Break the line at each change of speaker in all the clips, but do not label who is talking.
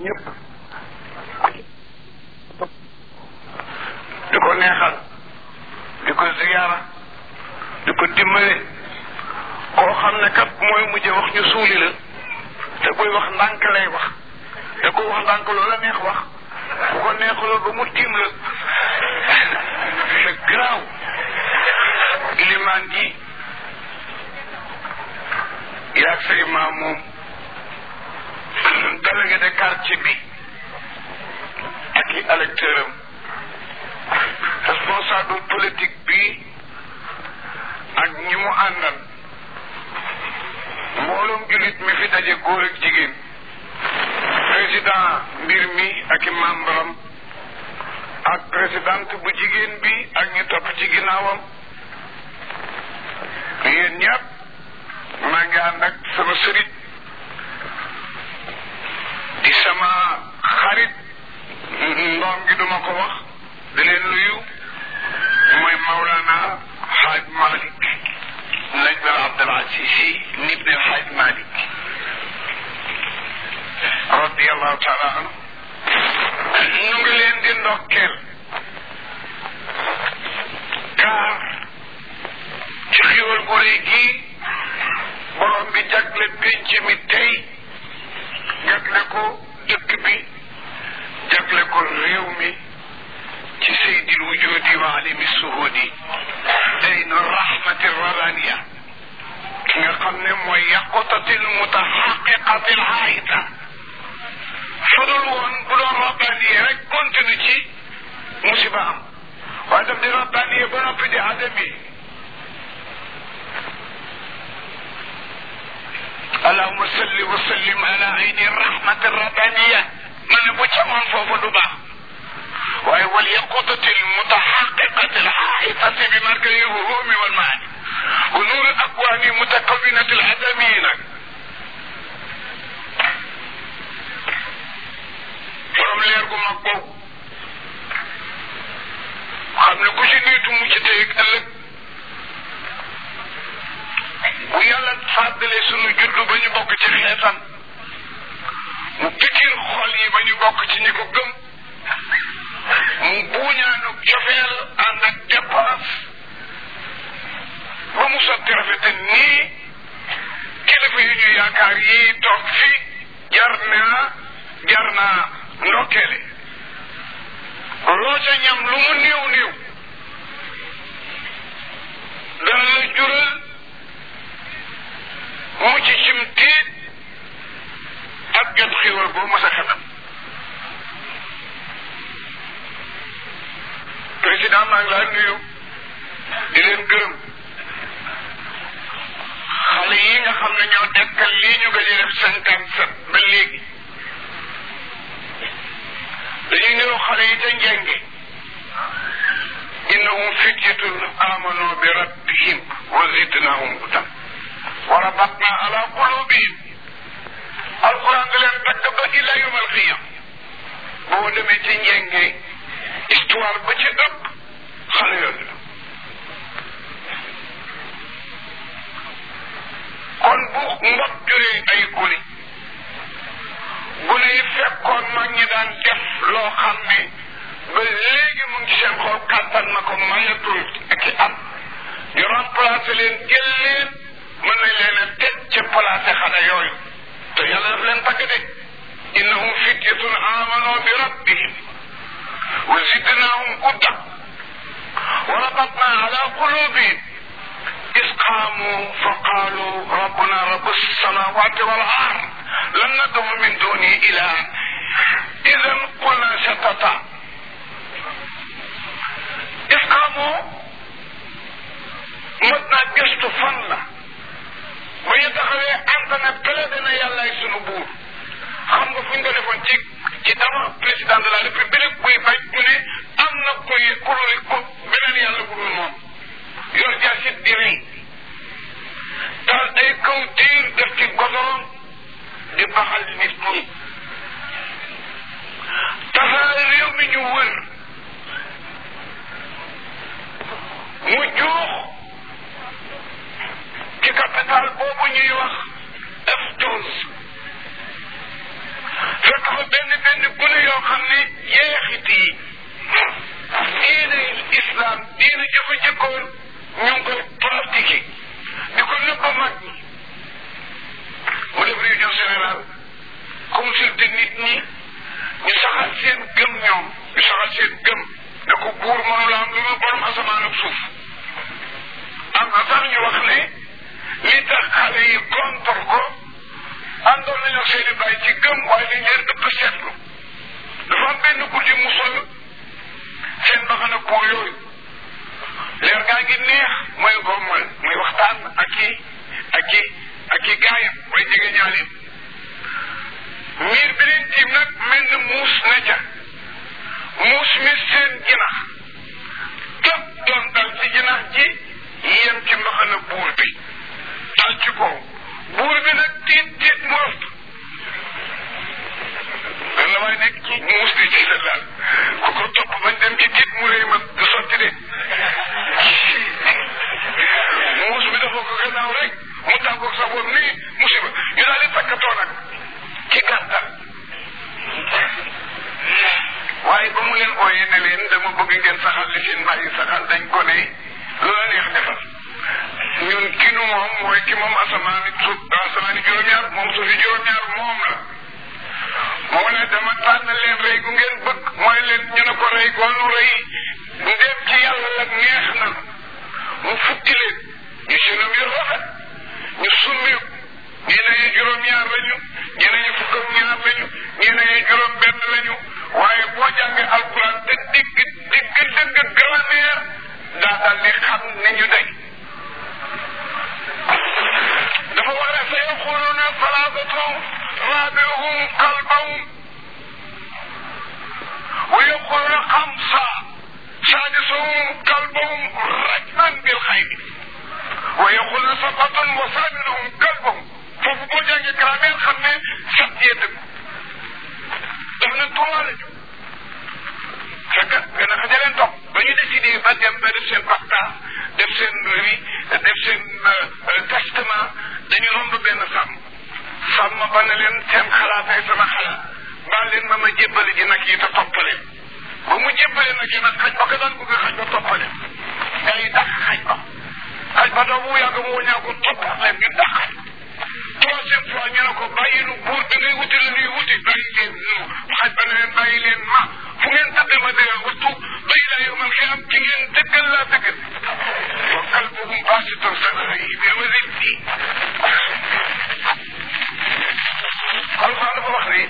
ñëpp di ko neexal di ko ziyaara di ko dimbale koo xam ne kat mooy mujje wax ñu suuli la te buy wax ndànk lay wax te ku wax ndànk loola neex wax bu ko neexaloo ba mu tiim la c'est grave ilimaan gi yaag sa imaam moom délégué de quartier bi ak i électeur am responsable politique bi ak ñi mu àndal mbooloom jullit mi fi daje góor ak jigéen président mbir mi ak i membre am ak présidente bu jigéen bi ak ñi topp ci ginnaawam yéen ñëpp maa ngi ànd ak sama sëriñ di sama xarit ndoom gi duma ko wax di leen nuyu mooy Maulana Hadj Malick Najm al Abdul Aziz Sy ibn al Hadj Malick radiallahu taala anhu ñu ngi leen di ndokkeel car ci xiwal gu rëy gii borom bi jagle pénc mi tey jagle ko dëkk bi jagle ko réew mi ci seydil wujudi wa alimi suhudi daynu rahmati rabaniya ki nga xam ne mooy yaqutatil mutahaqiqatil haayita fadul woon bu doon rabbaniye rek continue ci musiba am waaye daf di rabbaniye ba noppi di adami allahuma salli wa sallim ala ayni rahmati rabbaniya ma ne bu camoon foofu du baax waaye wal yaqutati almutahaqiqati alhaitati bi markali lhurumi walmaani wa nuuri akwani mutakawinati aladami nag borom leer gu mag boobu xam ne ku ci niitu mu ci tey ëllëg bu yàlla fàddale sunu juddu ba ñu bokk ci xeetam mu pikir xol yi ba ñu bokk ci ñi ko gëm mu buuñaanu cofeel ànd ak dépense ba mu sotti rafete nii kilifa yu ñu yaakaar yi toog fi jar naa jar naa ndokkeele loo ca ñam lu mu néew néew dana la jural mucc cim tiit ak jot xéwal boo mës a xelam président maa ngi laa nuyu di leen gërëm xale yi nga xam ne ñoo dekkal lii ñu gëj a def cinquante sept ba léegi dañuy niru xale yi ca njenge innahum fityatun amanu bi rabbihim wa zidnahum hudan wa rabatna ala qulubihim alquran da leen takk ba ila yawm alqiyam boo demee ci njenge histoire ba ci ëpp xale yooyu la kon bu mbot juree ay gune gune yi fekkoon mag ñi daan def loo xam ne ba léegi mu ngi seen xol kàttan na ko mayatul ak i at ñu remplacé leen jël leen mën nañ leen a teg ca placé xale yooyu te yàlla daf leen tagg de innahum fityatun amanu bi rabbihim wa zidnahum huda wa rabatna ala qulubihim إذ قاموا فقالوا ربنا رب السماوات والأرض لن ندعو من دونه إله إذا قلنا شتتا إذ قاموا مدنا جست فن bu ñu taxawee internet kële dana yàllaay sunu buur xam nga fu ñu ko defoon ci ci dama président de la république buy bañ mu ne am na koy kurul ko beneen yàlla bu dul moom yor jaasit di rey taal ay kaw diir def ci godorom di baxal nit ñi tasaare réew mi ñu wër mu juux ci capital boobu ñuy wax F12 fekk fa benn juróom-benn gune yoo xam ne jeexit yi diine islam diine jëfa jëkkoon ñu ngi koy pratiquer di ko nëbb mag ñi mu def réunion générale consulter nit ñi ñu saxal seen gëm ñoom ñu saxal seen gëm ne ko buur mënu la am lu ma borom asamaan ak suuf am na sax ñu wax ne li tax xale yi contre ko àndoon nañu ak seen i bàyyi ci gëm waaye dañ leen ëpp seetlu dafa am benn guddi mu sol seen mbaxana kuur yooyu leer gaa ngi neex mooy ko mooy muy waxtaan ak i ak i ak i gaayam way jege ñaalim miir bi leen tiim nag mel ni muus ne ca muus mi seen jinax tëb doon dal ci jinax ji yem ci mbaxana buur bi dal ci kaw buur bi nag tiit tiit mu ëpp lan la waay nekk ci muus di ci sa daal ku ko topp bañ dem ci tiit mu réy ma du sotti de muus bi dafa ko gannaaw rek mu tàggoog sa bopp nii musiba ñu daal di takkatoo nag ci gàttal waaye ba mu leen ooyee ne leen dama bëgg ngeen saxal li seen bàyyi saxal dañ ko ne loola neex defal ñun ki nu moom mooy ki moom asamaani suuf asamaani juróom-ñaar moom suufi juróom-ñaar moom la moo ne dama tànn leen rey gu ngeen bëgg mooy leen ñu ne ko rey goonu rey ndéem ci yàlla la neex na mu futti leen ñu sinum yu rafet ñu summi ñii ne juróom-ñaar lañu ñii ne fukk ak ñaar lañu ñii ne juróom benn lañu waaye boo jàngee alquran te digg digg dëgg grammaire daa dal di xam ni ñu day dafa wax ne sa yaquluna salaasatu raabi'uhum kalbahum wa yaquluna xamsa saadisuhum kalbahum rajman bil xaybi wa yaquluna sab'atun wa saaminuhum kalbahum foofu boo jàngee grammaire xam ne sat yee dëgg daf na trois la ñu fekk gën a xaja leen topp ba ñu décidé ba dem ba def seen pacta def seen ri def seen testament dañu romb benn sàmm sàmm ba ne leen seen xalaatay sama xalaat baal leen ma ma jébbale ji nag yi te toppaleen ba mu jébbale nag yi nag xaj ba ko daan bëgg xaj ba toppaleen gaa yi dàq xaj ba xaj ba doo bu yàgg mu wañaa ko toppaat leen ñu dàq xaj troisième fois ñu ne ko bàyyi nu buur bi ngay wuti la ñuy wuti bàyyi leen nu xaj ba ne leen bàyyi leen ma fu ngeen tëddee ma dee waxtu bay laa yow man xiyam ci ngeen dëggal laa dëggal wa qalbuhum baasitun sarayhi bil wasilti alxuraan dafa wax ne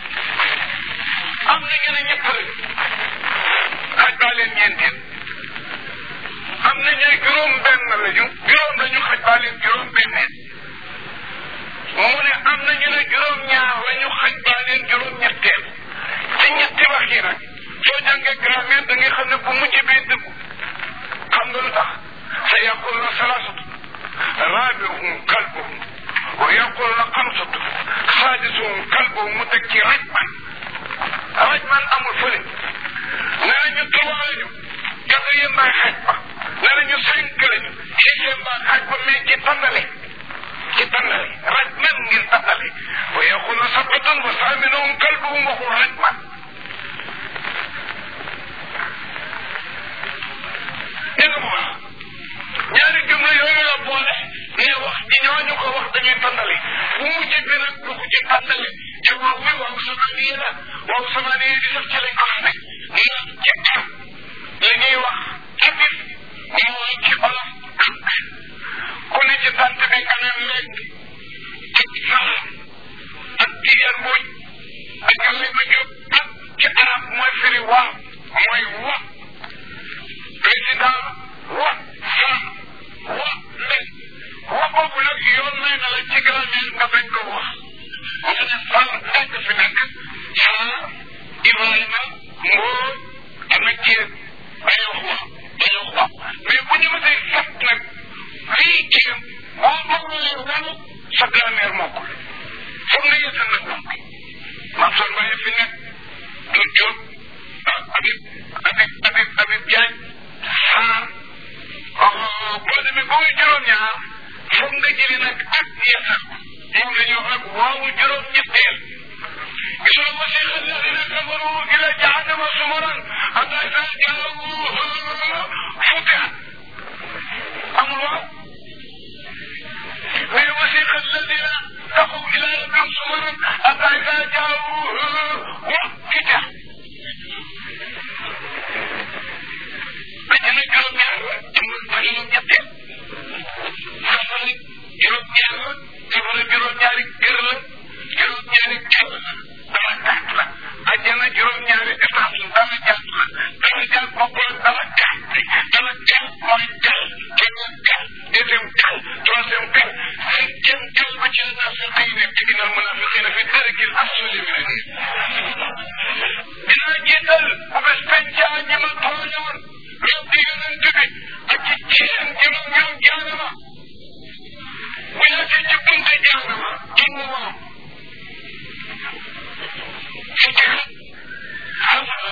am na ñu ne ñett lañu xaj baa leen ñeenteel am na ñooy juróom benn lañu juróom lañu xaj baa leen juróom benneel mu ne am na ñu ne juróom ñaar lañu xaj baa leen juróom ñetteel ci ñetti wax yi nag soo jàngee grammaire da ngay xam ne bu mujj bee dëggu xam nga lu tax sa yaquluna salaasatu raabi'uhum kalbuhum wa yaquluna xamsatu saadisuhum kalbuhum mu teg ci rajman rajman amul fële nee nañu trois lañu quatrième baay xaj ba nee nañu cinq lañu sixième baay xaj ba mais ci tànnale ci tànnale rajman ngir tànnale wa yaquluna sabatun wa saaminuhum kalbuhum waxul rajman dégg nga bu baax ñaari jumla yooyu la boole ne wax ji ñooñu ko wax dañuy tànnale bu mujj bi nag du ko ci tànnale ci waaw wi waaw samaaniye la waaw samaaniye di sax ci lañ ko xamee ndax ci am li ñuy wax abif mooy ci olof ak ku ne ci tant bi nga ne lekk ak sax ak tiyar mbuuj ak ali ma jóg ak ci arab mooy firi waaw mooy wa président wa femme wa mbéy wa boobu nag yoon may na la ci grammaire nga bañ ko wax nga ne fal nekk fi nekk saa Ibrahima ngóor ama jéeg bañ a wax bañ a wax mais bu ñu mësee fat nag lii jéem boo bëggoon wanu sa grammaire mokkul foog nga yësal nag donc maam son baye fi nekk du jóg ah Habib Habib Habib Habib Diagne ah boo demee ba muy juróom-ñaar foog nga jëlee nag ak yasar moom la ñuy wax nag waawu juróom-ñetteel gisoo wasiqa alladina kafaru ila jahannama sumaran hatta ida jaawuha futihat amul waaw mais wasiqa alladina taqaw ila rabbihim sumaran hatta ida jaawuha wa futihat àjjana juróom-ñaar la jëmmal ba juróom-ñetteel safara juróom-ñaar la safara juróom-ñaari kër la juróom-ñaari kër la dara gàtt la àjjana juróom-ñaari étage la dara gàtt la dara gàtt bopp la dara gàtt dara gàtt mooy gal keneen gal deuxième gal troisième gal cinquième gal ba ci naafiq yi nekk ci ginnaaw munaafiqiina fi darkil asfali mina dinaa jiital bu bés pencaa ñi ma tooñoon rabbi yonent bi ak ci ceen ji ma ñoom jaanama bu yàggee ci bunte jaanama génn moom fi jëkk xasala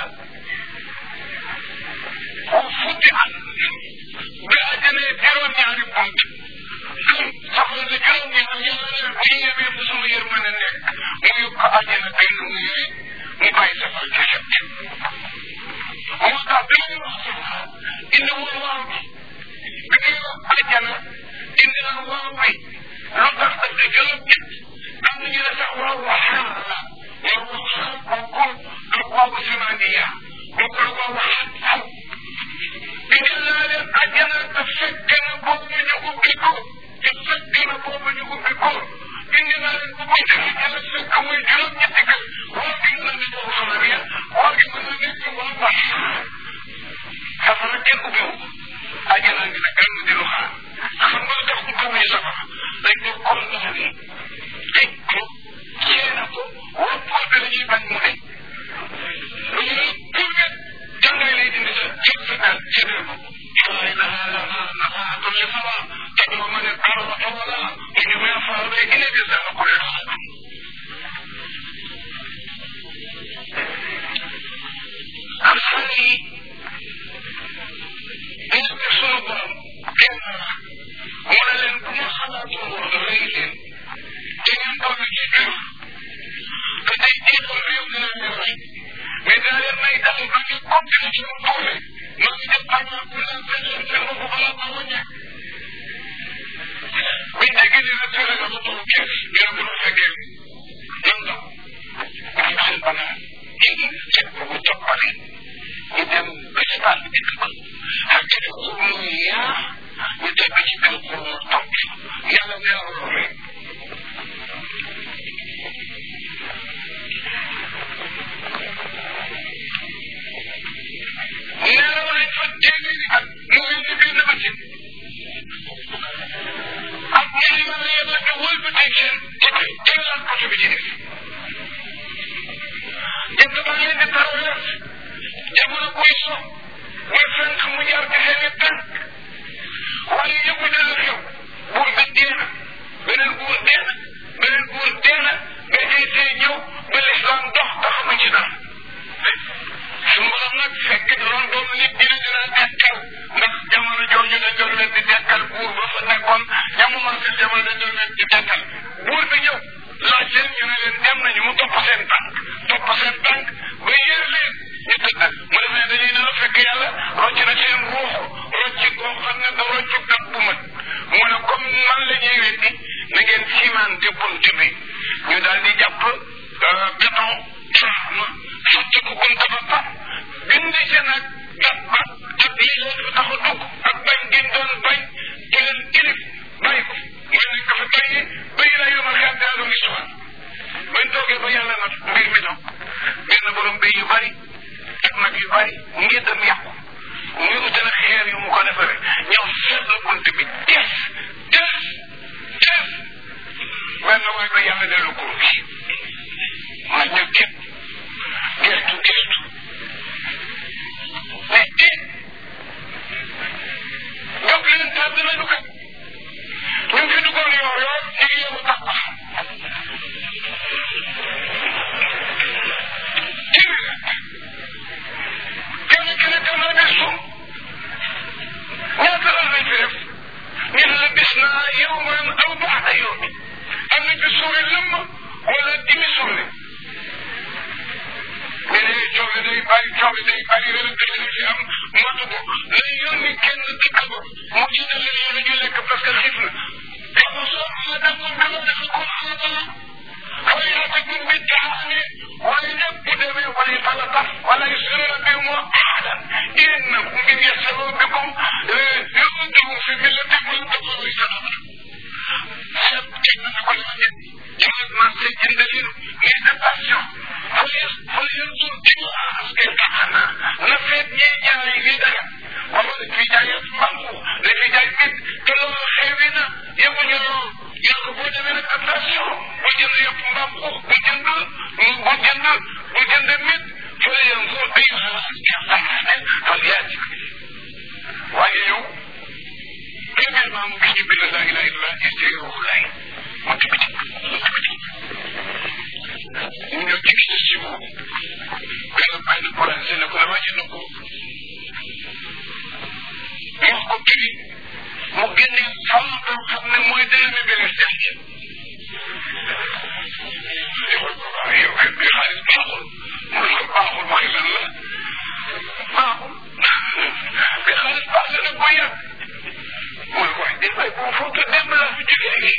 ku futti at bi àjjanee juróom-ñaari bunt soxla na juróom-ñaar yàlla ne bu ñu yemee ba sama yërmande nekk mu yóbbu ko àjjana benn mu yëre mu bàyyi safar ci set moo tax bi ñuy wax safara indi woon waaw bi bi ñuy wax àjjana indi na waaw bi lu tax ak juróom-ñett am na ñu ne sax waaw wa xaar la waaw wa xaar bokkul ak waawu simaniya bokkul ak waawu xaar indi naa leen àjjana te fekk na boobu ñu ubbi ko te fekk na boobu ñu ubbi ko indi naa leen bu bunte àjjana fekk muy juróom-ñetti kër waaw gi mën na nekk waawu simaniya waaw gi mën na nekk waaw wa xaar safara kenn ubbiwu àjjana ngi nag gàmm di lu xaar xam nga lu tax ubbiwuñu safara dañ ko condamné tëj ko ceena ko wopp ko bi dañuy bañ mu deñ lu ñu ne purgat jàngay lay dindi sa jël sa daal jëndee ko xalaay na nafaatu li sawa te doo ma ne arba tawala mu ñu may faar bay ine des dana ko leen xam am xale yi dañu def sunu borom kenn mu ne leen bu ma xalaatoon woon rëy leen te ngeen toog ci biir te tey jiital réew dina leen rey mais daa leen may dal ba ñu continué ci mu doole ma ngi def xanaa bu leen fekk leen seen bopp balaa ma wàññe bi dégg ni la tere nga ba toog kees ñu ne bu la fekkee nan la ñu xel banaan léegi fekk ko bu toppale ñu dem ba ci baal bi dëkk ko ak def ko muy yaa ñu teg ci kaw ko mu topp yàlla nee na loolu neeraw nañ fa téeméeri at mu mel ni benn bëccëg ak ñaari ma la yàlla nga wëlbatee seen jëkkër jëlaat côté bi ci def jënd ba leen di traverse jamono buy so muy fenk mu jaar ci seen i tànk waaye yëpp dana xew buur bi dee na beneen buur dee na beneen buur dee na nga jëy see ñëw ba lislaam dox te xamuñ ci dara suñu borom nag fekk da doon doon nit dina dina dekkal ndax jamono jooju la jot leen di dekkal buur ba fa nekkoon jamono seen jamono la jot leen di dekkal buur bi ñëw laaj leen ñu ne leen dem nañu mu topp seen tànk topp seen tànk ba yéer leen ñu tëdd mu demee dañuy ne la fekk yàlla rocc na seen ruux rocc koo xam ne da rocc kat bu mat mu ne comme man la ñuy weddi na ngeen cimenté bunt bi ñu daal di jàpp béton ma sotti ko bunt ba pap bind ci nag gat ba ak lii leen fa tax a dugg ak bañ giñ doon bañ ci leen kilif bàyyi ko nga nekk fa bàyyi bàyyi la yomal xeet daa doon histoire bañ toogee ba yàlla nag mbir mi ñëw benn borom béy yu bari ak nag yu bari ngir dem yàqu ñu utale xeer yu mu ko defaree ñëw seet la bunt bi des des des benn waay ba yàlla dellu kur bi ma ñu képp gestu gestu mais tiit jóg leen tàdd nañu kat ñu ngi fi duggoon yoor yoor ñu ngi yeewu tax téeméer kenn ki ne demal bés suum ñaata lan lañ fi def ñu ne la bis naa yow man aw baax na yow mi am na ci suuri lëmm wala dimi suuri day bari coow day bari wala dëgg ci am matu ko na yónni kenn dëkk ba mu jiital leen lu ñu lekk parce que xiif na dafa soo ma dama dama dafa ko xaatala fay rafetul bi taxaane waaye nag bu demee wala fala taf wala yusiruna bi mu ahadan inna ngir yasalu bikum yumdikum fi millati man tafawi sadaka seet teg na ko la ñet jël marché jënd leen mais de passion fay fay yanzur ci aske taxana na feet ñi jaay li dara wala dañ fi jaay mbangu dañ fi jaay mit te loolu xewi na yemuñu lool yàlla boo demee nag attention bu jënd yëpp mbaam xuux bu jënd bu jënd bu jënd mit fële yanzur ay aske fal yaati waaye yow premièrement mu gis ñu bind laa ilaha illallah ci ruux lay mu tibb ci mu tibb ci ñu ñëw ci gis ci moom benn benn projet ne ko dama jënd ko wax ko prix mu génne fàmm boo xam ne mooy dërëmi benn def ci defal ko waaye yow kër bi xaalis baaxul mu ne ko baaxul waxi lan la baaxul bi xaalis baax na nag bu yàgg mu ne ko wax dëgg waaye boo foog démb laa fi jógee nii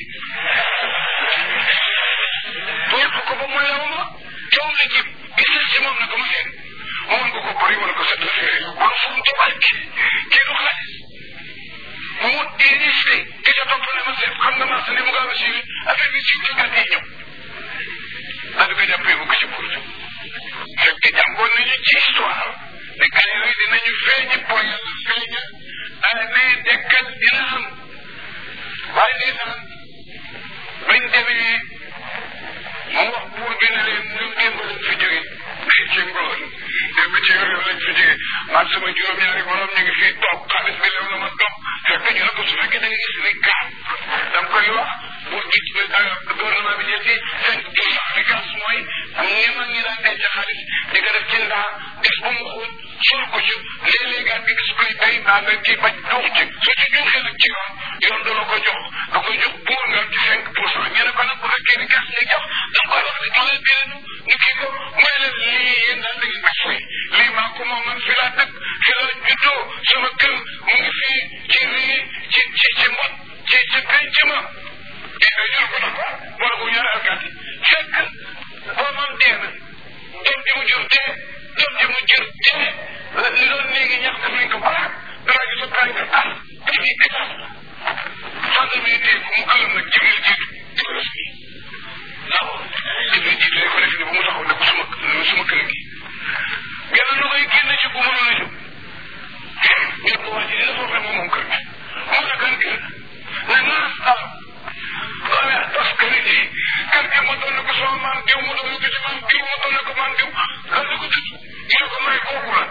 yàq ko ba mu lew ma coow la jib gis ci moom ne ko ma seen mu mën ko ko bëri mu ne ko set la fee yow bul fu mu tubaab kii kii du xaalis mu insisté ki ca topp ne ma seen xam nga marché ni mu gaaw a siiwee affaire bi siiw ci gàtt yi ñëw daal di ko jàppee bu ko ci pour fekk jàngoon nañu ci histoire ne gars yooyu dinañu feeñi po yàlla feeña ne dekkal dina am waaye ndeysaan bañ demee mu wax buur bi ne leen ñun démb lañ fi jóge ci ngoon démb ci yor lañ fi jóge man sama juróom-ñaari borom ñu ngi fii toog xaalis bi lew na ma toog fekk ñu ne ko su fekkee da nga gis ni gaal da nga koy wax buur bi gouvernement bi jël ci cinq pour cent bi gas mooy ni ma ngi daan denc xaalis di ko def ci ndaa gis bu mu xóot sol ko ci léeg-léeg nga gis koy bay mbaa nga kii bañ duux ci su ci juuxee nag ci yoon yoon du la ko jox da koy jox buur nga ci cinq pour cent ñu ne ko nag bu fekkee ni gas nga jox da nga koy wax ne jox leen beneen ñu kii ko mooy leen lii yéen daal da ngeen ma fay lii maa ko moom man fi laa dëkk fi laa juddoo sama kër mu ngi fii ci rii ci ci ci mbot ci ci penc ma di nga jël ko nag wala ko ñaari alkaati fekk doomam dee na doom ji mu jur dee doom ji mu jur dee li doon léegi ñax def nañ ko baax dara gi sa tànk ah daf ñuy état fànn mi dee ko mu gëlëm nag jibril jiitu jibril bi waaw jibril jiitu rek ko def ni bu mu taxaw ne ko suma suma kër gi genn lu koy génn ci ku mënoon a jóg ñu ko wax ci dina foofe moom moom kër gi mu ne kan kër ne naa taw waaye tas kër gi kër gi ma doon ko sama maam diw ma doon ko ci maam diw ma doon ko maam diw lan la ko tudd ñu ko may kooku la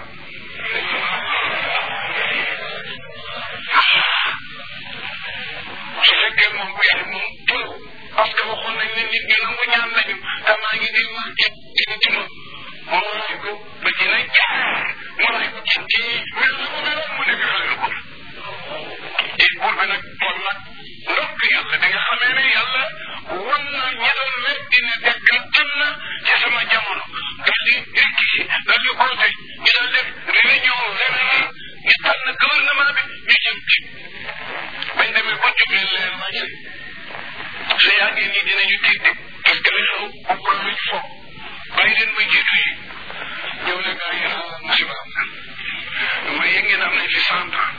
su fekkee moom bu yàlla moom tëw parce que waxoon nañ ne nit ñi nangu ñaan nañu te maa ngi dégg wax ci dina ci ma moo ray ko ba dina jaar mu ray ko ci kii mais lu mu meloon mu nekk xale ko et buur bi nag kon nag ndokk yàlla bi nga xamee ne yàlla wan na ñi doon weddi ne dekk am na ci sama jamono daal di rekki daal di oote ñu daal def réunion réveillé ñu tànn gouvernement bi ñu jëm ci bañ demee ba jub leen leer nañ su yàggee nii dinañu tiit de parce que li xew bokkul luñ foog bàyyi leen ma jiitu yi ñëw ne gaa yi ah musiba am na ma yëg ngeen am nañ fi cent ans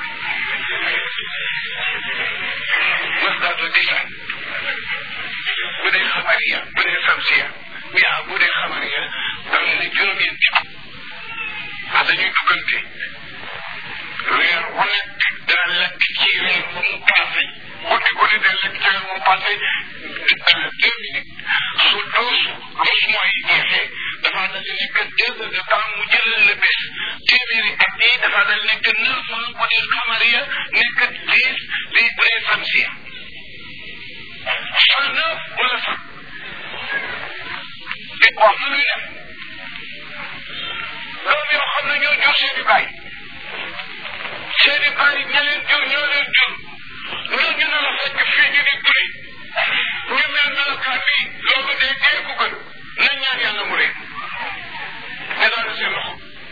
mas daata disaan bu dee xamariya bu dee samsiya yaa bu dee xamariya dam ne juróom-ñeenti at ndax dañuy duggante weer wu nekk dana lekk ci weer bu mu passé guddi guddi day lekk ci weer mu passé deux minutes su douze douze mois yi jeexee dafa dal di nekk deux heures de temps mu jëlal la bés téeméeri at yi dafa dal nekk neuf ans bu dee xamariya nekk dix li bu dee samsiya cent neuf wala cent te wax na luy def doom yoo xam ne ñoo jur seeni baay seeni baay ña leen jur ñoo leen jur ñooñu na la fekk fii ñu di guddi ñu mel melokaan bi loolu day dee ku gën nañ ñaan yàlla mu ree ne daal seen loxo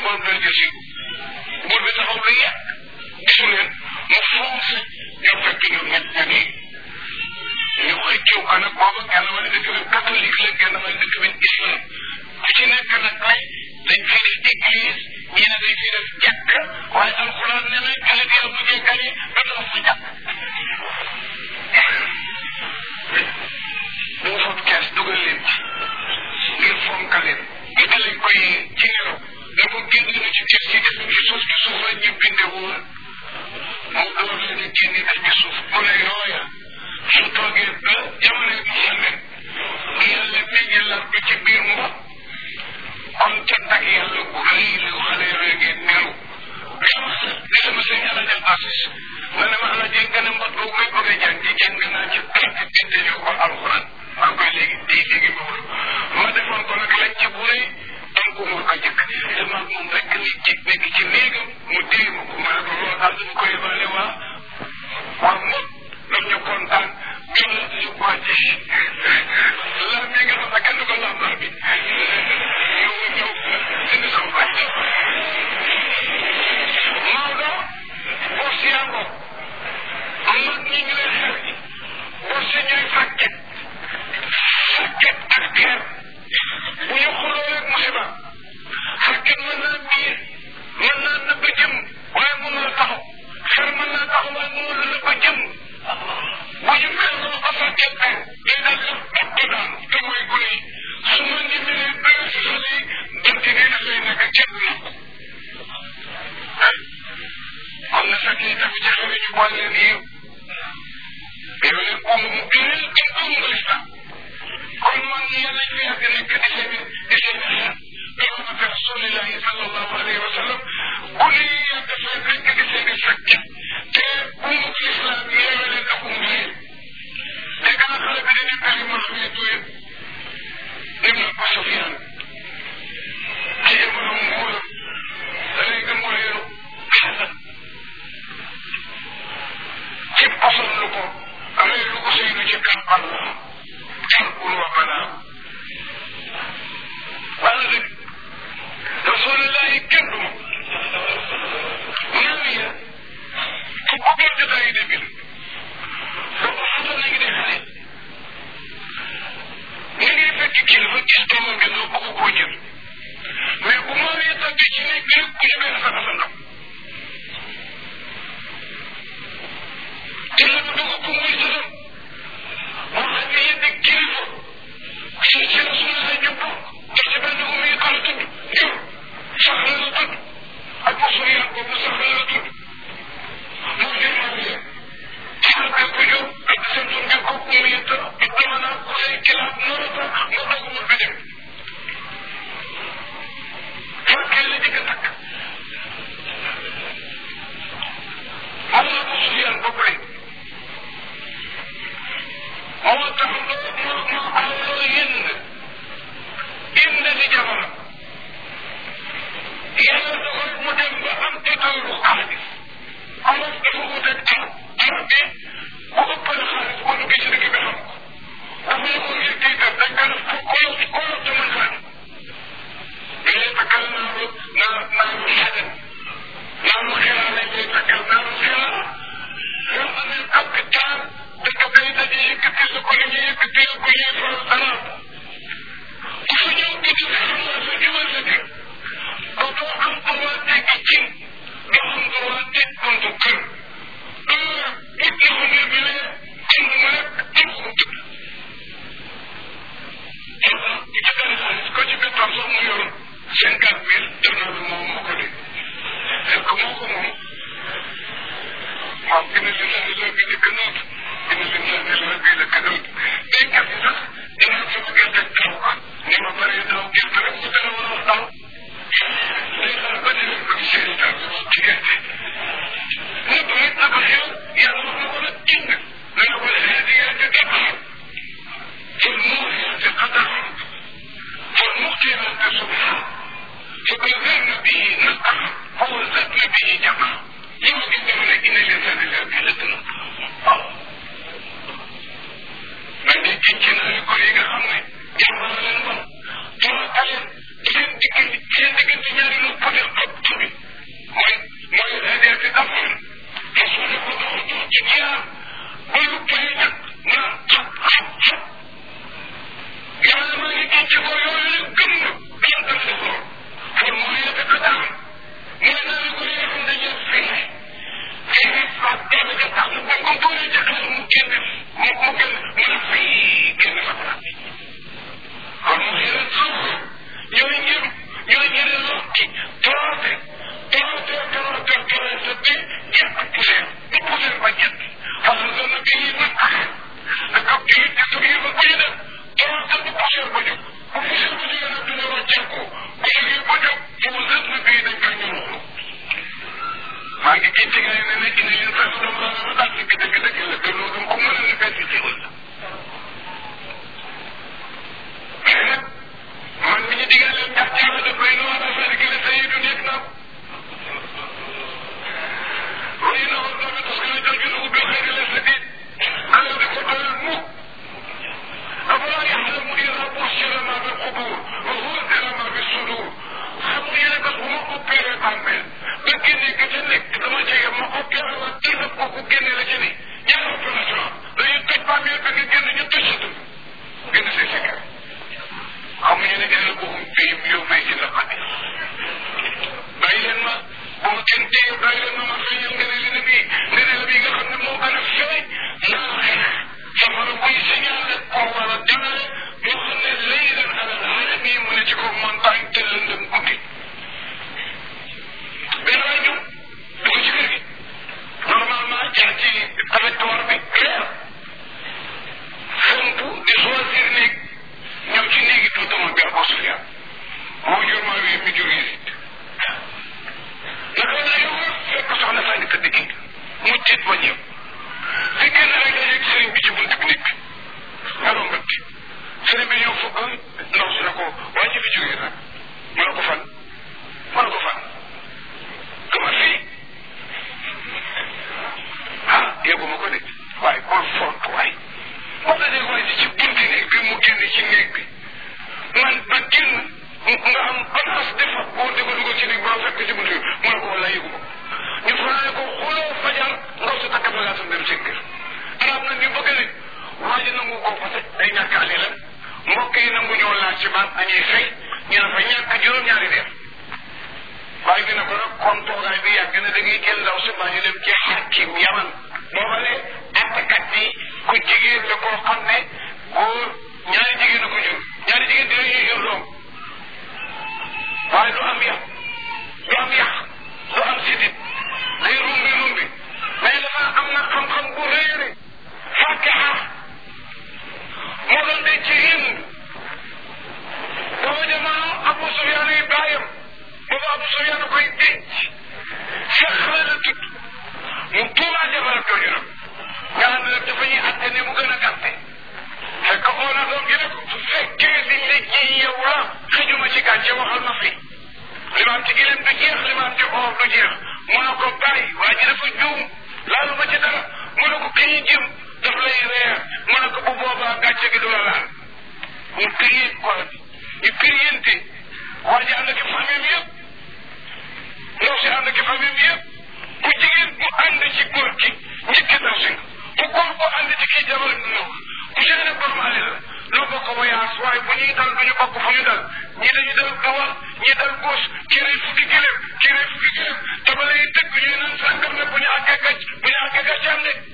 suñu borom dana jël si buur bi taxaw lu yàgg gisu leen mu foncé ñoo fekk ñoom ñett ña nii ñu xëccoo ko nag booba genn wala dëkk bi catholique la genn wala dëkk bi islam ku ci nekk nag ay dañ fi def église ñii ne dañ fi def jàkk waaye alxuraan nee na jullit yi bu ñuy gañe ba tax fa jàkk mu fab kees dugal leen ci ngir fonka leen ñu dalee koy ci ngelaw ne ko génn na ci kees ci def ci suuf ci suuf la ñu binde woon mu door leen a génne def ci suuf mu ne yooya su toogee ba jamono yi Muhammad yàlla meññalal ko ci biir mboq kon cant ak yàlla bu rëy la xale yooyu ngeen meru li sama sëñ ala jëm asis ma ne ma ala jëng nga ne mbot boobu may bëgg a jàng ci jàng naa ci képp binde ñu ko alxuraan maa ngi koy léegi di léegi boobu ma defoon ko nag lañ ci bu rëy donc moo ko jëkk te maag moom rek nit ci nekk ci néegam mu téye ma ko ma ne ko loolu daal dama ko yebale waa waa mot daf ñu kontaan gën la ñu ko ci la mi nga xam ne kenn du ko lambar bi ñëw ñëw indi sama bàcc Maodo boo siyaangoo mag ñi ngi lay xew boo si ñooy fàkket fàkket ak teer bu ñu xuloo rek musiba fàkket mën naa biir mën naa nëbb jëm waaye mënu la taxaw xer mën naa taxaw waaye mënu la nëbb jëm bu ñu xeloo ba fàkket teer day daal di di daan te mooy gune yi su ma ñemelee bëri si xale yi donte ne dafay nekk kenn na kon na fekk yi tamit jafe ñu boole leen yiw yow leen umu mu gënal gën umu nga lislaam kon man yàlla ñu yàgg nekk di seen di seen xeet loolu ko rasulillahi sallallahu alayhi wa sallam ku ne yàgg fay nekk di seen i fekk te umu lislaam yeewe leen ak umu yéen te gën a xale bi dañuy tari ma xam ne tuye ibn Abu Sufyan ci jamono nguur da lay gën mu réeru xasan ci posal lu ko amee lu ko sëynu ci kàmpal tarkul wa balaa wala dëgg rasulillahi kenn du ma ñaan ya ku bëggoon jotaay de bi boobu xasan na ngi dee xale nga ngi fekk kilifa gis doomam bi nga bëgg koo jël mais bu ma wee tàgg ci nekk rek ku ñemee sa sa ndam te la mu dugg ko muy sësam moo xam ne yéen kilifa ci ci rasulullah ñu bokk te ci benn umu yi kala tudd jur sax la la tudd ak mosul yàq boobu sax la la tudd moo jur maa ngi ci la bépp jur ak seen sun nga ko umu yi ta dama naa ko say kilaab noonu ta nga doog mu bi dem fekkee la jëkk a takk moom la ko sufiyaan ba pare moo tax moo moo awloo yënd yënd di jamono yàlla dogal mu dem ba am titooru xaalis amoon dafa wuteeg taw taw bi ku ëppale xaalis boo duggee ci dëkk bi xam ko dafa yëgoon ngir tiitar dañ ko def ko ko ko te mën xaalis léegi takkal naa lu naa naa lu xajan naa lu xelaa lañ lay takkal naa lu xelaa yoo amee capital dëkk bay daje yëkkati sa ko li ñu yëkkati ko ñuy faral dara ku fa ñëw di di xam naa sa jubal sa kër ko doo am droit tegg cin doo am droit teg buntu kër it la ko ngir bi ne cin mu nekk cin mu tëdd ci benn xaalis ko ci biir sax mu yoroon cinquante mille def naa bi moom moo ko de fekk moo ko moom waaw gën a leen la bi njëkk noot gën a leen la bi la ka noot béykat yi sax dina sama gerte taw ko ni ma bëree daaw gerte rek mu dana war a wax taw day xaar ba déwén ko seen i taw ci gerte ne ko it na ko xew yàlla wax na ko nag jënd na nga ko defee di gerte gerte فالموريات قدرا فالمقتلات صبحا فبذلن به نقعا فوزدن به جمعا يمكن ان ان الانسان لا بلدنا من يجينا لكل يغا خامني جمعا لن من dama talen seen diggante seen diggante ñaari lu peut jógee nag mu ne ko fan mu ne ko fan kama fii ah yëguma ko de waaye kon font waay moo la dee waaye ci bunti néeg bi mu génn ci néeg bi man ba génn nga am place defa boo di ko dugal ci néeg ba fekk ci bunti bi mu ne ko wala yëguma ko ñu fanaane ko xuloo fajar ndaw si takk bagaasam dem seen kër arab na ni bëgg ne waa ji nangu ko parce que day ñàkkaale la mbokk yi nangu ñoo laaj ci baat añuy fay ñu ne fa ñàkk juróom-ñaari weer waaye dina ko nag comme toogaay bi yàgg na da ngay jël ndaw si baa ñu dem ci xakim yaman booba ne attakat bi ku jigéen la koo xam ne góor ñaari jigéen a ko jur ñaari jigéen dinañuy jur doom waaye du am yàq du am yàq du am sidit day rumbi rumbi mais dafa am na xam-xam bu réere fàkkaxa moo doon de ci hind booba jamono Abu Sufyaan yi baayam booba Abu Sufyaan koy denc Seex la la tudd mu tuumaa jabaram jooju nag nga xam ne nag dafa ñuy atte ne mu gën a gàtte fekk oo na doom gi ne ko su fekkee liñ la ji yow la xëjuma ci gàcce waxal ma fi li ma am ci gileem du jeex li ma am ci or du jeex mu ne ko bàyyi waa ji dafa juum laalu ma ci dara mu ne ko ki ñu jëm daf lay reer mu ne ko bu boobaa gàcce gi du la laal ñu këyee ko ñu këyente waa ji ànd ak famille yëpp ndaw si ànd ak famille yëpp ku jigéen bu ànd ci góor gi njëkk ndaw si nga ku góor bu ànd ci kii jabar ndaw ku ci ne borom alal la noo bokk voyage waaye bu ñuy dal du ñu bokk fu ñu dal ñi dañu dal gawal ñi dal góos kii rey fukki gëlëm kii rey fukki gëlëm te ba lay tëgg ñuy naan sàngam ne bu ñu àggee gàcc bu ñu àggee gàcc am ne